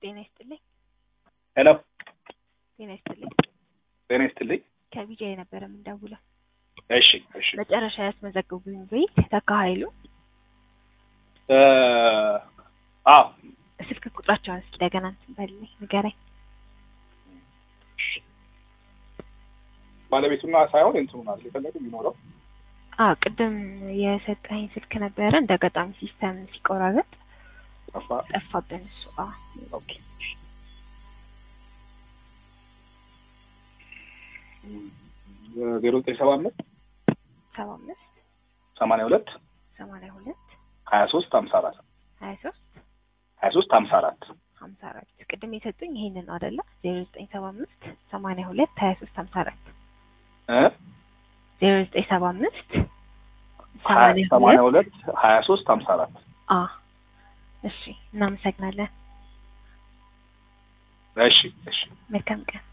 ጤና ይስጥልኝ። ሄሎ ጤና ይስጥልኝ። ጤና ይስጥልኝ። ከቢጃ የነበረ የምንደውለው እሺ እሺ መጨረሻ ያስመዘገቡኝ ቤት ተካ ኃይሉ እ አዎ ስልክ ቁጥራቸውን እስኪ እንደገና እንትን በልልኝ ንገረኝ። ባለቤቱና ሳይሆን እንትኑ ናት የፈለገ የሚኖረው አዎ ቅድም የሰጠኝ ስልክ ነበረ እንደ አጋጣሚ ሲስተም ሲቆራረጥ ጠፋ። ጠፋብን እሱ። አዎ ኦኬ ዜሮ ዘጠኝ ሰባ አምስት ሰባ አምስት ሰማንያ ሁለት ሰማንያ ሁለት ሀያ ሶስት ሀምሳ አራት ሀያ ሶስት ሀያ ሶስት ሀምሳ አራት ሀምሳ አራት ቅድም የሰጡኝ ይሄንን ነው አይደለ? ዜሮ ዘጠኝ ሰባ አምስት ሰማንያ ሁለት ሀያ ሶስት ሀምሳ አራት እ ዜሮ ዘጠኝ ሰባ አምስት ሀያ ሰማንያ ሁለት ሀያ ሶስት ሀምሳ አራት አ እሺ እናመሰግናለን። እሺ እሺ መልካም ቀን